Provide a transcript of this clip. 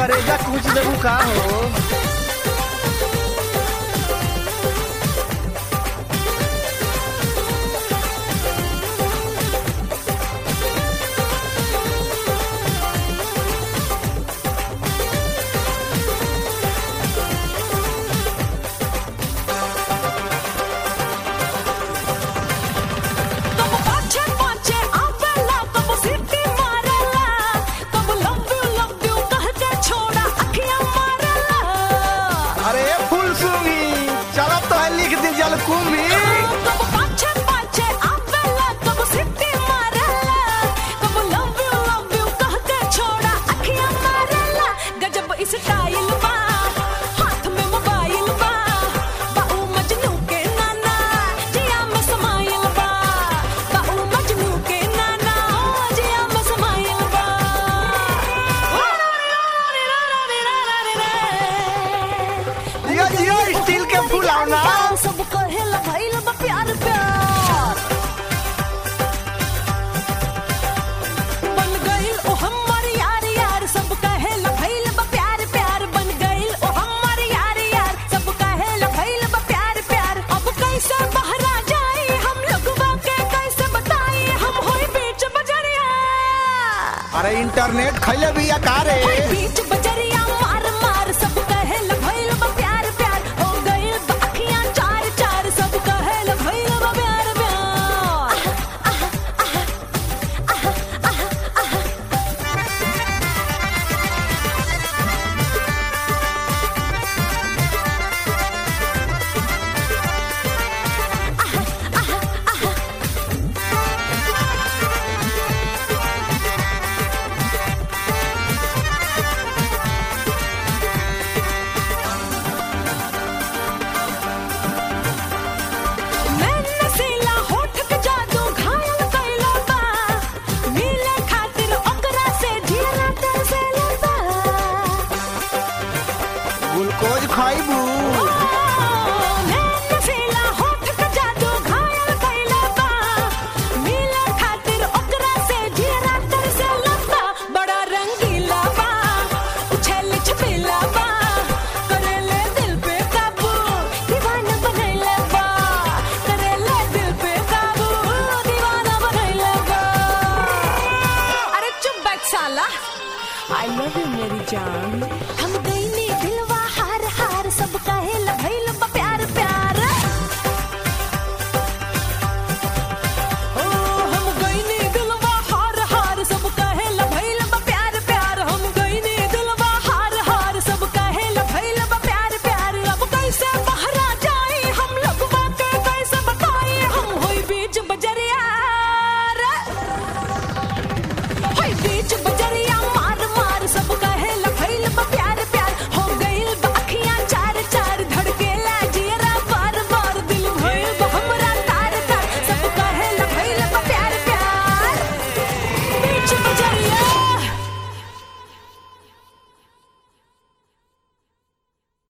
करेजा कुछ देबू का हो कब पाछे पाछे आवेला कब सीटी मारेला कब लव यू लव यू कह के छोड़ा अखियां मारेला अरे फुल सूंगी चलो तो है लिख दी जल कुंभी कब पाछे पाछे आवेला कब सीटी मारेला कब लव यू लव यू कह के छोड़ा अखियां मारेला गजब स्टाइल बा हाथ में मोबाइल बा बाऊ मजनू के नाना जिया में समाइल बा बाऊ मजनू के नाना जिया में समाइल बा जियो जियो स्टील के फुलावना सब कहेला भइल बा प्यार प्यार बन गइल ओ हमार यार यार सब कहेला भइल बा प्यार प्यार बन गइल ओ हमार यार यार सब कहेला भइल बा प्यार प्यार अब कैसे बहरा जाई हम लोगवा के कैसे बताई हम होई बीच बजरिया अरे इंटरनेट खैले भी रे होई बीच बजरिया मार मार सब कहेला भइल बा प्यार प्यार हो गइल बा अखियां चार चार सब कहेला भइल बा प्यार प्यार मैं नसीला होठ के जादू घायल कइला बा मिले खातिर ओकरा से जीरा तरसेला बा ग्लूकोज खाइबू मैं नसीला होठ के जादू घायल कइला बा मिले खातिर ओकरा से जीरा तरसेला बा बड़ा रंगीला बा उछल छपेला बा करेले दिल पे काबू दीवाना बनैला बा करेले दिल पे काबू दीवाना बनैला बा अरे चुप बैठ साला आई लव यू मेरी जान